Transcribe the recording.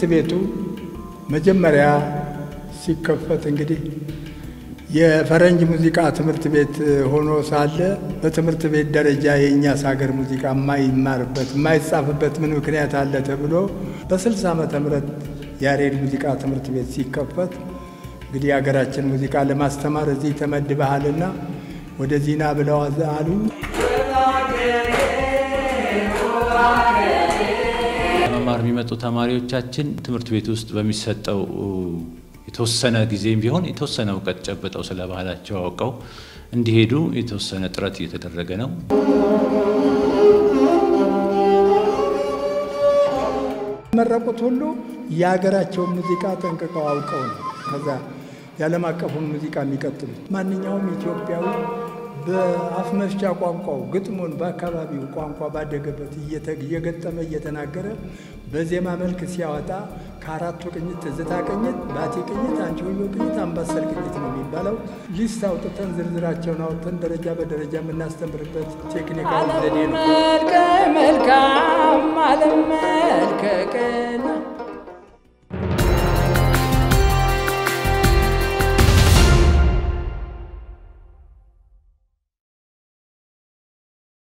ቤቱ መጀመሪያ ሲከፈት እንግዲህ የፈረንጅ ሙዚቃ ትምህርት ቤት ሆኖ ሳለ በትምህርት ቤት ደረጃ የእኛስ ሀገር ሙዚቃ የማይማርበት የማይጻፍበት ምን ምክንያት አለ ተብሎ በ60 ዓመተ ምህረት ያሬድ ሙዚቃ ትምህርት ቤት ሲከፈት እንግዲህ የሀገራችን ሙዚቃ ለማስተማር እዚህ ተመድበሃልና ወደዚህ ና ብለው አሉኝ። ለመማር የሚመጡ ተማሪዎቻችን ትምህርት ቤት ውስጥ በሚሰጠው የተወሰነ ጊዜም ቢሆን የተወሰነ እውቀት ጨብጠው ስለ ባህላቸው አውቀው እንዲሄዱ የተወሰነ ጥረት እየተደረገ ነው። መረቁት ሁሉ የሀገራቸውን ሙዚቃ ጠንቅቀው አውቀው ነው ከዛ የዓለም አቀፉን ሙዚቃ የሚቀጥሉት። ማንኛውም ኢትዮጵያዊ በአፍ መፍቻ ቋንቋው ግጥሙን በአካባቢው ቋንቋ ባደገበት እየገጠመ እየተናገረ በዜማ መልክ ሲያወጣ ከአራቱ ቅኝት ትዝታ ቅኝት፣ ባቲ ቅኝት፣ አንቺሆዮ ቅኝት፣ አምባሰል ቅኝት ነው የሚባለው። ሊስት አውጥተን ዝርዝራቸውን አውጥተን ደረጃ በደረጃ የምናስተምርበት ቴክኒካዊ ዘዴ ነው። መልከ መልካም አለም መልከ ቅን